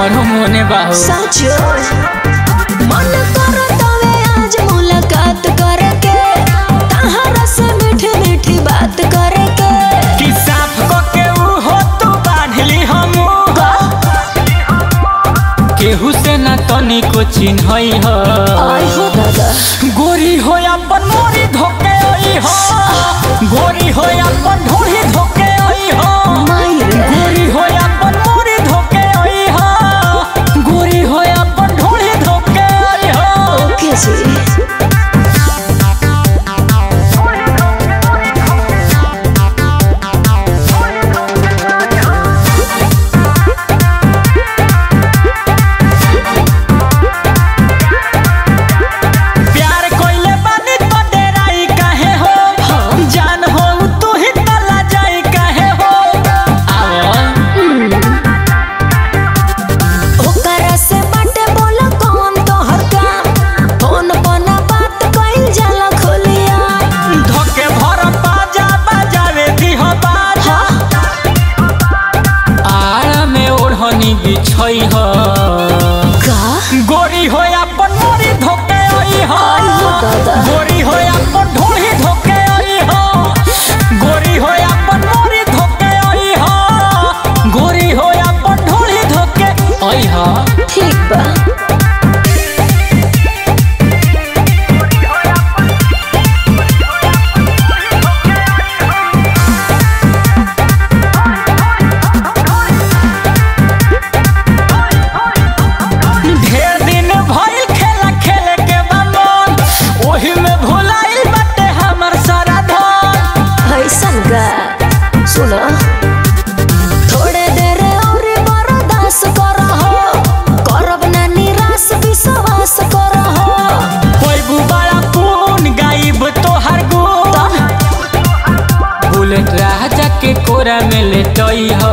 हमारो मोने बाहो साचो मन करो तवे आज मुलाकात करके तहरा से मीठी मीठी बात करके कि साफ को के ऊ हो तू बाढ़ली हम केहू से ना तनी को चिन्हई ह आई हो दादा गोरी हो अपन मोरी धोके आई हो गोरी हो अपन ढोरी धोके आई हो माई रे गोरी हो अपन मोरी धोके आई हो गोरी हो अपन ढोरी धोके आई हो ओके जी प्यार कोइले बानी तो डेराई काहे हो जान हो तू ही तला जाई काहे हो आवल ओकरा से बाटे बोला कौन तोहर काम फोन पर ना बात कइल जाला खोलिया धोके भर बाजा बजावे दी हो बाजा आड़ा में ओढ़नी बिछई हो का गोरी हो अपन मोरी धोके आई हो आई हो दादा। गोरी हो अपन ढोली धोके आई हो गोरी हो अपन मोरी धोके आई हो गोरी हो अपन ढोली धोके आई हो ठीक बा ढेर दिन भइल खेला खेले के बमन ओही में भुलाइल बाटे हमर सारा धन ऐसन गा सुनो थोड़े देर और बर्दाश्त करहो करब ना निराश विश्वास करहो कोई गुबारा पून गाइब तोहर गुण बुलेट राजा के कोरा में लेटई हो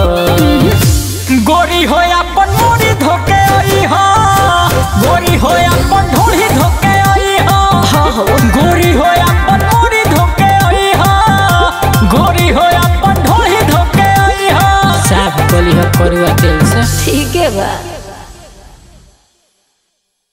गोरी हो अपन मोरी धोके आई हो गोरी हो अपन ढोली धोके आई हो हाँ हो गोरी हो अपन मोरी धोके आई हो गोरी हो अपन ढोली धोके आई हो साफ कली हो करुआ तेल से ठीक है बा